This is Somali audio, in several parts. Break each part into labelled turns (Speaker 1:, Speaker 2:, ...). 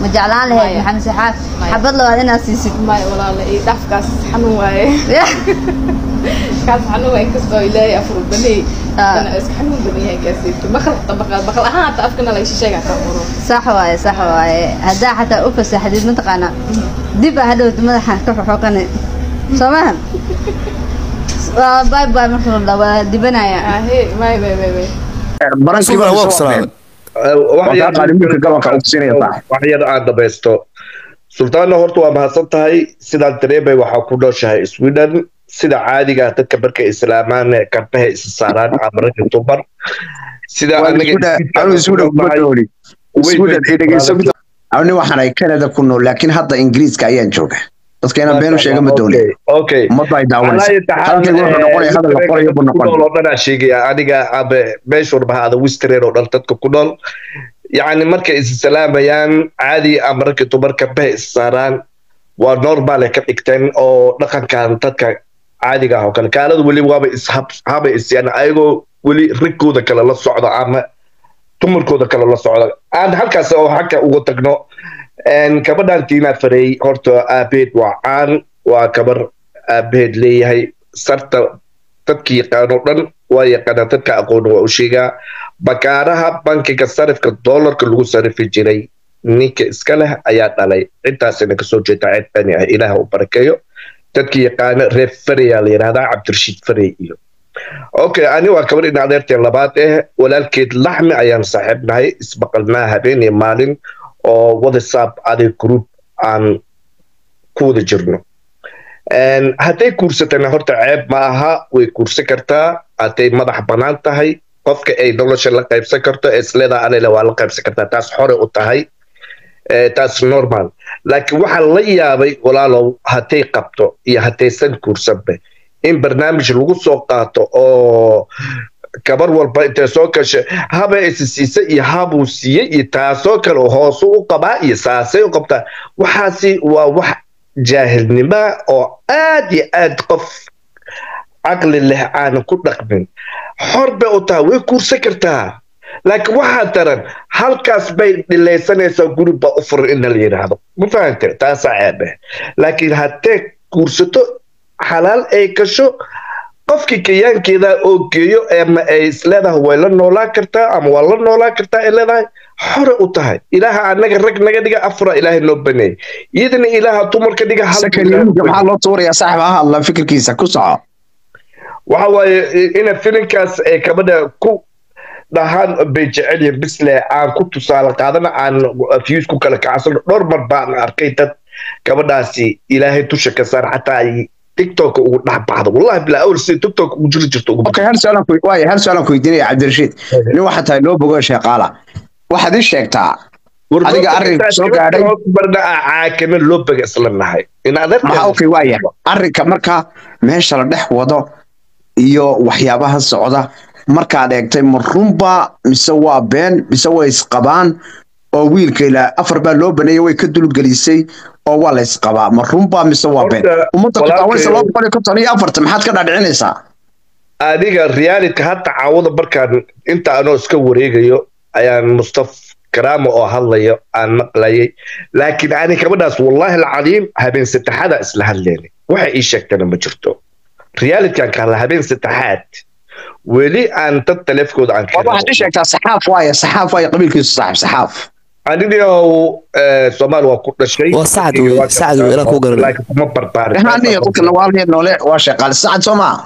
Speaker 1: ma jeclaan lahayd
Speaker 2: Maya.
Speaker 1: maxamed saxaaf
Speaker 2: Maya.
Speaker 1: xabad labaad inaad siisid
Speaker 2: maya walaala ii dhafkaas xanuun waaye kaas xanuun waaye inkastoo ilaahay afur baney
Speaker 1: Ah.
Speaker 2: dana iska xanuun badan yahay gaasiito maqal baqal baqal ahaan hata afkana la shisheega ka qoro
Speaker 1: sax waaye sax waaye haddaa xataa u fasaxdid mataqaana dib a hadhowta madaxa ka xoxoqani soo maha waa bay bay marka la dhaho waa dibanaya
Speaker 2: ahe may may may may
Speaker 3: barankiiba
Speaker 4: Sultan, waa
Speaker 3: soo
Speaker 4: ku salaamay.
Speaker 3: Waa kaa qaaliminka gabanka u siinaya saaxiib.
Speaker 5: wax yar aan dhamaysto sultaanna horta waa mahadsan tahay sidaan dareemay waxaa ku nooshahay sweden sida caadiga ah dadka markay islaamaan karbaha isa saaraan amarada dumar sida
Speaker 3: Waa
Speaker 5: anaga
Speaker 3: isku dha- anigu isku dha kuma dooni. Isku dha- ee dhegeyso mid- Anigu waxaan ahay Canada ku nool laakiin hadda Ingiriiska ayaan jooga dadka inaan been u sheega ma dooni
Speaker 5: okay
Speaker 3: ummadda ay daawanaysa hadalkaygu wuxuu noqonaya hadal la qorayo buu noqon
Speaker 5: oo dhanaa sheegaya aniga abe meesha warbaha ada wistereen oo dhan dadka ku nool yacni markay is salaamayaan caadi ama ragga dumar karbaha is saaraan waa normal ay ka dhigteen oo dhaqankan dadka caadiga ah oo kale kaalada weli waaba ishaba isyaan ayagoo weli rigkooda kale la socda ama dumarkooda kale la socda aan halkaas oo xagga uga tagno een, gabadhan tiina farey horta aabeed waa caan waa gabar aabeed leeyahay sarta dadka yaqaano dhan waa yaqaanaa dadka aqoon waa u sheegaa bakaaraha bankiga sarifka doolarka lagu sarifi jiray ninka iska leh ayaa dhalay intaasina kasoo jeeda ceeb bani ah ilaah u barakeeyo dadka yaqaana reer fareyaa la yidhahdaa cabdirashiid farey iyo okay ani waa gabar in adeertee labaad eh walaalkeed laxmi ayaan saaxiibnahay isbaqalnaa habeen iyo maalin oo whatsapp adig group aan ku wada jirno Een, hadday guursatana horta ceeb ma aha way guursan kartaa hadday madax bannaan tahay qofka ay nolosha la qaybsan karto ee isleedaa alele waa la qaybsan kartaa taas xore u tahay Eh, taas normal laakiin waxaa la yaabay walaalow hadday qabto iyo haddaysan guursanba in barnaamij lagu soo qaato oo gabar walba intay soo gashay haba isi siisa iyo habuu siiyey iyo taasoo kale hoosu u qabaa iyo saasay u qabtaa waxaasi waa wax jaahilnima oo aad iyo aad qof caqli leh aanan ku dhaqmin xor bay u tahay way guursan kartaa laakiin waxaa daran halkaas bay dhilaysanaysaa guri baa u furan in la yidhaahdo ma fahante taasaa ceebe laakiin haddee guursato xalaal ay gasho qofkii kayaankeeda oo geeyo ama ay isleedahay way la noolaan kartaa ama waa la noolaan kartaa ay leedahay xore u tahay ilaaha anaga rag naga dhiga afura ilaahay noo baneeyay iyadana ilaaha dumarka dhiga hal
Speaker 3: sakaniinka maxaa loo tuurayaa saaxiib ha hadla fikirkiisa ku soco
Speaker 5: waxa waaye ina filinkaas ay gabadha ku dhahaan bay jecel yihiin bisle aan ku tusaale qaadana aan fiyus ku kala kacsano dhowr mar baan arkay dad gabadhaasi ilaahay dusha ka saar xataa ay tiktok ugu dhex baxdo wallahi bilaa awal sida tiktok ugu jiri jirto ugu
Speaker 3: okay hal su'aalan ku waaye hal su'aalan ku weydiinaya cabdirashiid nin waxaa tahay loo bogo sheeqaala waxaad ii sheegtaa adiga arrinka soo gaadhay
Speaker 5: barna caakana loo baga isla nahay in
Speaker 3: maxaa okay waaya arrinka marka meesha la dhex wado iyo waxyaabaha socda markaad eegtay ma runba mise waa been mise way isqabaan oo wiilka ilaa afar baa loo baneeyay way ka dulgelisay oo waa la isqabaa ma runba mise waa been
Speaker 5: Horta,
Speaker 3: ummadda ku daawanaysa
Speaker 5: walaalkay-
Speaker 3: laba boqol iyo konton iyo afarta maxaad ka dhaadhicinaysaa
Speaker 5: adiga reality hadda caawada markaan inta anoo iska wareegayo ayaan mustaf karaama oo hadlayo aan maqlayay laakiin ani gabadhaas wallahi alcadiim habeen saddexaada isla hadleynay waxa ii sheegtana ma jirto realitykan ka hadla habeen saddexaad weli aan dad taleefkooda aan
Speaker 3: waa waxaad ii sheegtaa saxaaf waaye saxaaf waaye qabiilkiisu saaxib saxaaf
Speaker 5: anigoo soomaali waa ku dhashay
Speaker 4: Waa Sacad wey, Sacad wey, inaan kuu garanay.
Speaker 5: laakiin kuma barbaarin
Speaker 3: aniga dadka nawaalneed noole waa sheeqaale sacad soo maa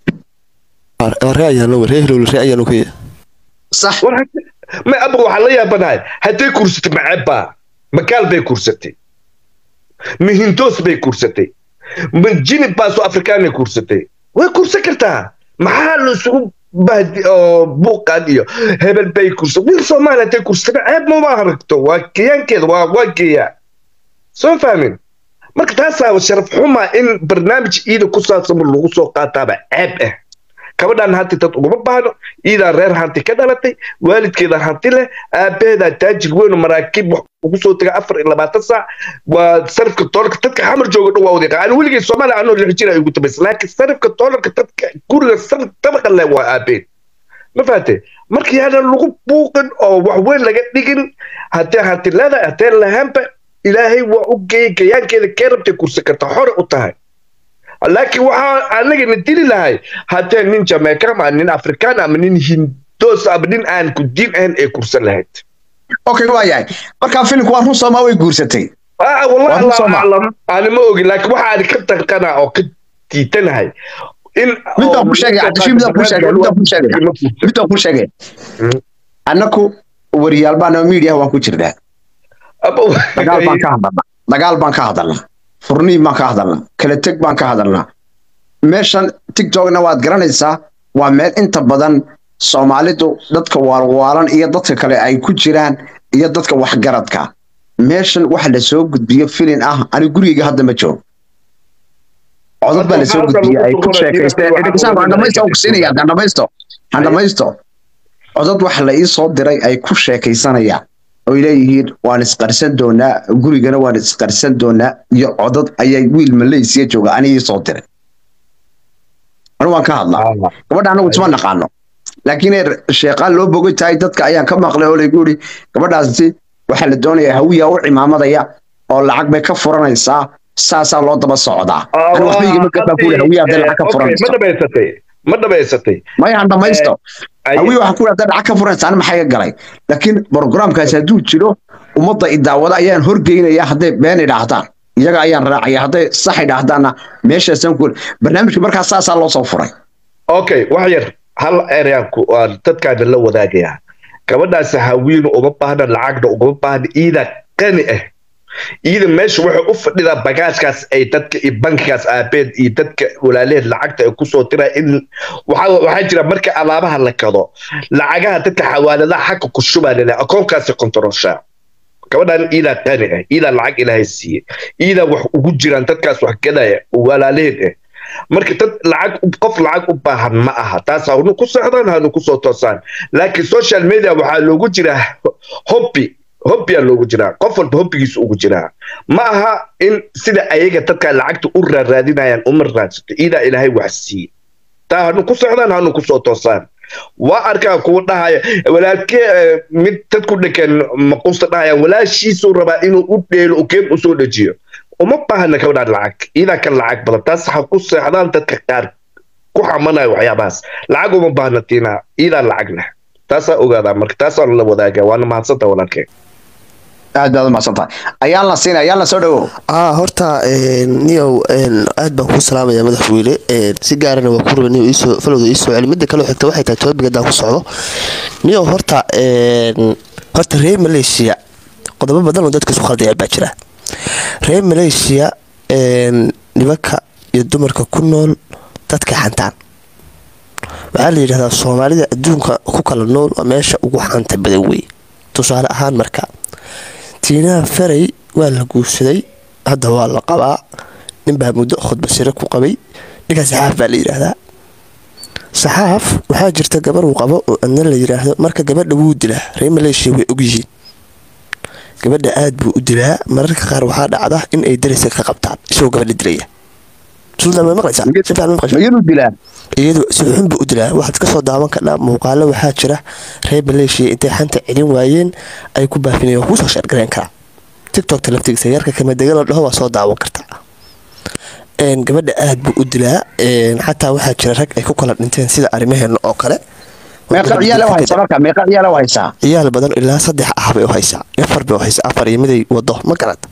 Speaker 4: ree ayaanu ree hilowle ree ayaanu ka
Speaker 3: sax
Speaker 5: war hadda- ma abaga waxaa la yaabanahay hadday kursatay macebbaa makaal bay kursatay mihintoos bay kursatay jinib baasoo afrikaanay kursatay way kursan kartaa maxaa la isugu bahdi oo buuqan iyo hebel bay kursa wiil soomaali hadday kursatay ceeb mama aragto waa geyaankeeda waa waa geeyaa soo fahmin marka taasaa sharaf xuma in barnaamij iida ku saabsan lagu soo qaataaba ceeb ah gabadhan hanti dad uguma baahno iidaa reer hanti ka dhalatay waalidkeeda hanti leh aabaheeda taajir weyn oo maraakiib wax ugu soo taga afar iyo labaatan saac waa sarifka doolarka dadka xamar jooga dhan waa wadiiqa aan weligay soomaaliya anoo lix jir ay ugu tabaysa laakiin sarifka doolarka dadka guriga sarif tabaqa leh waa aabeed ma fahatay markii hadaan lagu buuqin oo wax weyn laga dhigin haddee hanti leedahay haddee lahaanba ilaahay waa u geeyey gayaankeeda kee rabtay kursi karta xore u tahay laakiin waxaa anagana dili lahay haddee nin jamaica ama nin afrikaan ama nin hindoos ama nin aan ku diin ahayn ay kursan lahayd
Speaker 3: okay waa yahay markaa filimku waa run soomaa way guursatay
Speaker 5: Ah, wallahi
Speaker 3: Waa
Speaker 5: allahu
Speaker 3: Soomaa.
Speaker 5: aclam ani ma ogin laakiin waxa aan ka tanqana oo ka diitanahay in
Speaker 3: midaan ku sheegay cabdishiin midaan ku sheegay midaan ku sheegay midaan ku sheegay
Speaker 5: Mm.
Speaker 3: annaku wariyaal baan media waan ku jirnaa dagaal baan ka hadalnaa dagaal baan ka hadalnaa furniin baan ka hadalnaa kala teg baan ka hadalnaa meeshan tiktokna waad garanaysaa waa meel inta badan soomaalidu dadka waalwaalan iyo dadka kale ay ku jiraan iyo dadka waxgaradka meeshan waxa la soo gudbiyo filin ah ani gurigayga hadda ma joogo codad baa la soo gudbiyey ay ku sheekaysteen dhegeysan waan dhamaysto ku siinaya hadaan dhamaysto han dhamaysto codad waxa la ii soo diray ay ku sheekaysanayaan oy leeyihiin waan isqarsan doonaa gurigana waan isqarsan doonaa iyo codad ayay wiil malaysiya jooga ani ii soo diray anu waan ka hadlaa gabadha anagu isma naqaano laakiin ee sheeqaan loo bogay tahay dadka ayaan ka maqlay oo laygu yidhi gabadhaasi waxaa la doonayaa hawiya u cimaamadaya oo lacag bay ka furanaysaa saasaa loo daba socdaa ani waxba igama gabaa ku yidhi hawiya hadday lacag ka
Speaker 5: ma
Speaker 3: furanayso
Speaker 5: dhamaysatay ma dhamaysatay
Speaker 3: maya han dhamaysto
Speaker 5: Ay-
Speaker 3: hawiya waxaa ku yidhi hadday lacag ka furanaysa ani maxaa iga galay laakiin programkaasi hadduu jiro ummadda idaawada ayaan horgeynaya hadday been idhaahdaan iyaga ayaan raacaya hadday sax idhaahdaanna meeshaasaan ku barnaamijka markaas saasaa loo soo furay
Speaker 5: okay wax yar hal ereyaan ku aan dadkaana la wadaagayaa gabadhaasi hawiinu uma baahna lacagna uguma baahna iida qani ah iida meesha waxay u fadhidaa bagaashkaas ay dadka iyo bankigaas aabeed iyo dadka walaalaheed lacagta ay kusoo diraa in waxaa waxaa jira marka alaabaha la kado lacagaha dadka xawaaladaha xagga ku shubaa lele akoonkaasi kontoroshaa gabadhan iidaa qani ah iidaa lacag ilaahay siiye iidaa wax ugu jiraan dadkaas wax gadaya walaalaheed ah marka dad lacag u- qof lacag u baahan ma aha taas hanu ku socdaan hanu kusoo toosaan laakiin social media waxaa loogu jiraa hobby hobbiyaa loogu jiraa qof walba hobbigiisa ugu jiraa ma aha in sida ayaga dadka lacagta u raaraadinayaan uma raadsato iidaa ilaahay wax siiye taa hanu ku socdaan hanu kusoo toosaan waa arkaa kuwa dhahaya walaalkee eh, mid dadku dhekeen maquusta dhahayaan walaashiisuu rabaa inuu u dheelo u keem usoo dhejiyo uma baahna gabadhaan lacag iidaa ka lacag badan taas ha ku seexdaan dadka qaar ku xamanaya waxyaabahaas lacag uma baahna tiina iidaa lacag leh taasaa ogaadaa marka taasaa la wadaagaa waana mahadsanta walaalkee
Speaker 3: aad baad u macsan tahay ayaan la siinay ayaan la soo dhawow
Speaker 4: aa horta niyow aad baan kuu salaamaya madaxweyne si gaarana waa ku raba niyow iisoo falowda iisoo celi midda kale xigta waxay tahay tobabiga haddaan ku socdo niyow horta horta reer malaysia qodobo badan oo dadka isu khaldaya baa jira reer malaysia nimanka iyo dumarka ku nool dadka xantaan waxaa la yidhahdaa soomaalida adduunka ku kala nool waa meesha ugu xanta badan wey tusaale ahaan marka tiinaha faray waa la guursaday hadda waa la qabaa ninbaa muddo khudbasire ku qabay ninkaa saxaaf baa la yidhaahdaa saxaaf waxaa jirta gabar uu qabo oo adna la yidhaahdo marka gabadha wuu dilaa reer maleeshiya way ogyihiin gabadha aad buu u dilaa mararka qaar waxaa dhacda in ay daraysa ka qabtaan isagoo gabadha dilaya suldan ma maqlaysaa si fiican ma maqlaysaa
Speaker 3: iyadu dilaa
Speaker 4: iyadu si xun buu u dilaa waxaad ka soo daawan kadhaa muuqaalo waxaa jira reer maleeshiya intay xanta celin waayeen ay ku baafinayeen waa kuusoo sheergareen karaa tiktokta laftigiisa yarka kama degan oo dhaho waa soo daawan kartaa gabadha aad buu u dilaa xataa waxaa jira rag ay ku kala dhinteen sida arrimaheena oo kale
Speaker 3: meeqa ciyaal u haysaa marka meeqa ciyaal u haysaa
Speaker 4: ciyaal badan ilaa saddex ah bay u haysaa afar bay u haysaa afar iyo miday wado ma garad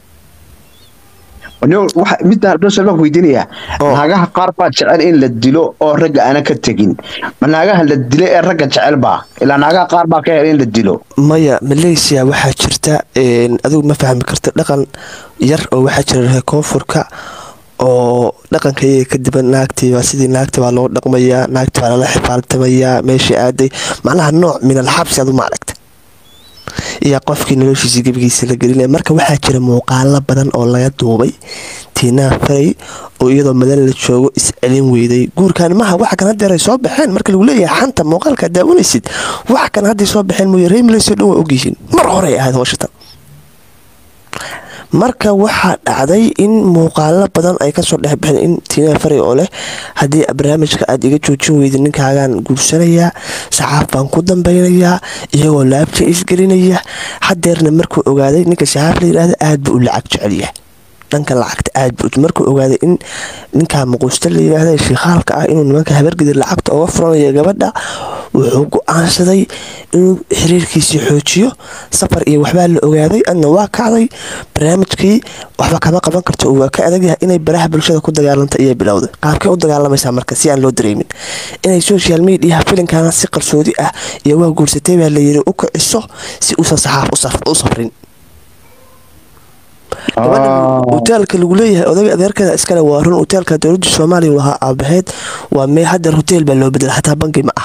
Speaker 3: midaan dhosol baan weydiinayaa naagaha qaar baa jecel in la dilo oo ragga aana ka tegin ma naagaha la dila ee ragga jecel baa ilaa naagaha qaar baa ka hel in la dilo
Speaker 4: maya malaysia waxaa jirta adigu ma fahmi karta dhaqan yar oo waxaa jira reer koonfurka oo dhaqanka iyaga kadiban naagtiibaa sidii naagta baa loo dhaqmayaa naagta baa lala xifaaltamayaa meeshii aaday macnaha nooc min alxabsi adu ma aragta iyo qofkii noloshiisa gebigiisa la gelinaya marka waxaa jira muuqaalo badan oo laga duubay tiinaha faray oo iyadoo madan la joogo iscelin weyday guurkan maha wax kan hadeer ay soo baxeen marka lagu leeyahay xanta muuqaalka daawanaysid wax kan hadday soo baxeen mooye reer malaysia dhan waa ogyihiin mar horey ahayd howshatan marka waxaa dhacday in muuqaalo badan ay kasoo dhexbaxeen in tiina faray oo leh haddii barnaamijka aad iga joojin weyda ninkaagaan guursanayaa saxaaf baan ku dambeynayaa iyagoo laabta isgelinaya hadeerna markuu ogaaday ninka saxaaf la yidhaahda aad buu u lacag jecelyahay dhanka lacagta aad buu markuu ogaaday in ninkaa muquusta la yidhaahda shiikhaalka ah inuu nimanka habargidi lacagta uga furanayo gabadha wuxuu go-aansaday inuu xiriirkiisii xoojiyo safar iyo waxbaa la ogaaday adna waa kacday barnaamijkii waxba kama qaban karto oo waa ka adagyahay inay baraha bulshada ku dagaalanta iyo bilowday qaabkay u dagaalamaysaa marka si aan loo dareemin inay social mediaha filinkaana si qarsoodi ah iyo waa guursatay baa layiri u kiciso si uusan saxaaf u safrin gabadha hoteelka lagu leeyahay odaga adeerkeeda iskale waa run hoteelka dowladda soomaaliya lahaa aabaheed waa mee hadeer hotel baa loo bedela xataa bangi ma ah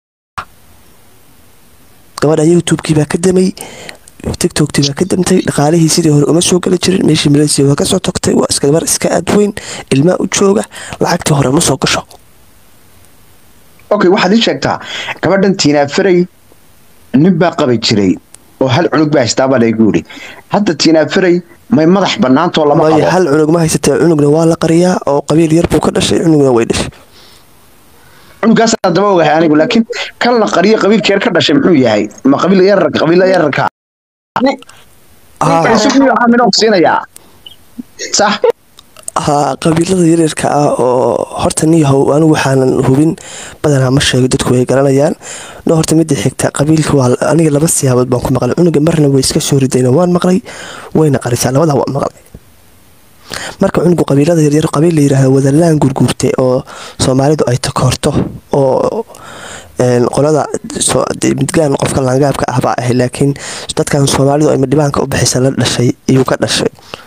Speaker 4: gabadha youtube-kii baa ka damay tictoktii baa ka damtay dhaqaalihii sidii hore uma soo geli jirin meeshii malaysia waa kasoo tagtay waa iska gabar iska aadweyn ilmaa u jooga lacagtii hore ma soo gasho
Speaker 3: okay waxaad ii sheegtaa gabadhan tiinaafaray nin baa qabi jiray oo hal cunug baa haystaabaa laygu yidhi hadda tiinaafaray may madax bannaantoo lama
Speaker 4: waayo
Speaker 3: qabo
Speaker 4: hal cunug ma haysatee cunugna waa la qariyaa oo qabiil yar buu ka dhashay cunugna way dhashay
Speaker 3: cunugaasaan daba ogahay anigu laakiin kan la qariyo qabiilka yar ka dhashay muxuu yahay ma qabiil yararka qabiila yararka
Speaker 4: Haa,
Speaker 3: isagu caamino siinayaa sax
Speaker 4: haa qabiilada yaryarka ah oo horta niyahow anigu waxaanan hubin badanaa ma sheego dadku way garanayaan no horta midda xigta qabiilka waa aniga laba siyaabood baan ku maqlay cunuga marna way iska soo ridayna waan maqlay wayna qarisaa labadaa waan maqlay marka cunugu qabiilada yaryar qabiil la yidhaahdo wadalaan gurguurte oo soomaalidu ay takoorto oo een, qolada soo- dee midgaan qofka laangaabka ah baa ahay laakiin dadkan soomaalidu ay madhibaanka u bixisa la dhashay iyuu ka dhashay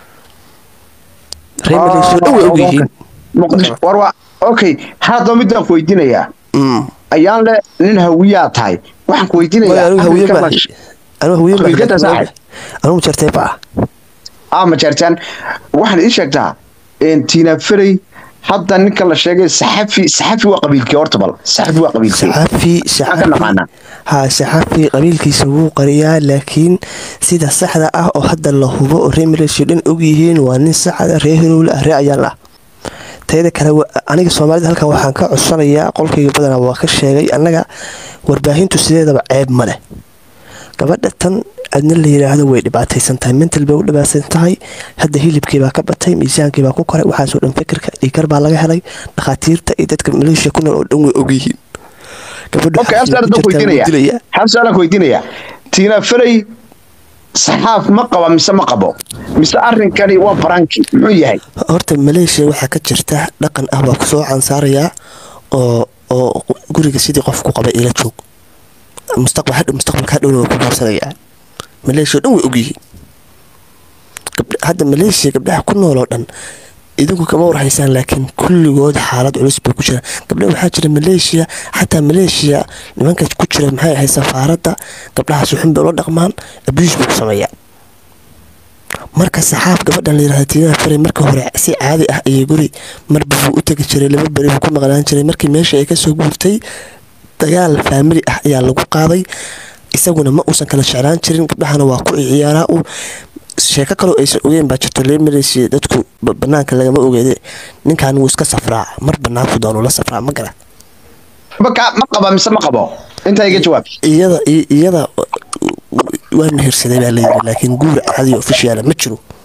Speaker 4: reer Malaysia dhan way ogyihiin
Speaker 3: muqdisho war waa okay hadda midaan ku weydiinayaa
Speaker 4: Mm.
Speaker 3: ayaan le nin hawiyaa tahay waxaan ku
Speaker 4: Waayo,
Speaker 3: weydiinayaa
Speaker 4: anigu hawiye
Speaker 3: Afrika
Speaker 4: ma
Speaker 3: ma-
Speaker 4: anigu hawiye ma
Speaker 3: Qabiilkada saaxib.
Speaker 4: anigu jarteeba ah
Speaker 3: ah ma jeertaan waxaad ii sheegtaa een, tiina ferey hadda ninka la sheegay saxafi saxafi waa qabiilkii horta bal saxafi waa qabiilkii
Speaker 4: saxafi
Speaker 3: maxaan ka naqaanaa
Speaker 4: haa saxafi qabiilkiisa wuu qariyaa laakiin sida saxda ah oo hadda la hubo oo reer malaysia dhan ogyihiin waa nin saxda reer hirowle ah reer ayaan ah tayada kale wa- aniga soomaalida halkan waxaan ka codsanayaa qolkayga badanaa waa ka sheegay annaga warbaahintu sideedaba ceeb ma leh gabadha tan adna la yidhaahdo way dhibaataysan tahay mental bay u dhibaataysan tahay hadda hilibkiibaa ka batay miisaankiibaa ku koray waxaasoo dhan fikirka dhiikar baa laga helay dhakhaatiirta iyo dadka maleeshiya ku nool oo dhan way ogyihiin gabadhu
Speaker 3: okay hal
Speaker 4: xabsiga
Speaker 3: su-aal
Speaker 4: ku
Speaker 3: baan ku
Speaker 4: jirtaa wuu
Speaker 3: weydiinayaa
Speaker 4: dilayaa
Speaker 3: hal su-aal aan ku weydiinayaa tiina ferey saxaaf ma qaba mise ma qabo mise arrinkani waa baranki muxuu yahay
Speaker 4: horta maleeshiya waxaa ka jirta dhaqan ah waa kusoo cansaarayaa oo oo guriga sidii qofku qaba ila joog mustaqbal hadhow mustaqbalka hadhowna waa ku guursanayaa maleeshiya dhan way ogyihiin Gabdha- hadda maleeshiya gabdhaha ku nool oo dhan idinku kama warhaysaan laakiin kulligood xaalad culus bay ku jiraan gabdha waxaa jira maleeshiya xataa maleeshiya nimanka ku jira maxay ahayd safaaradda gabdhahaas xun bay ula dhaqmaan abuus buu sameeyaa marka saxaaf gabadhan la yirahda tiinaha faray marka hore si caadi ah ayay guri marba buu u tegi jiray laba beri buu ku maqnaan jiray markii meesha ay kasoo guurtay dagaal faamili ah ayaa lagu qaaday isaguna ma uusan kala jeclaan jirin gabdhahana waa ku ciyaaraa u sheeko kaloo aysan ogeyn baa jirto lee malaysia dadku ba- banaanka lagama ogeede ninkan wuu iska safraa mar banaanku doonuu la safraa ma gara
Speaker 3: Marka, ma qaba mise ma qabo intaa iga jawaab
Speaker 4: iyada i- iyada waa mehersaday baa layiri laakiin guur caadi ofishiyaala ma jiro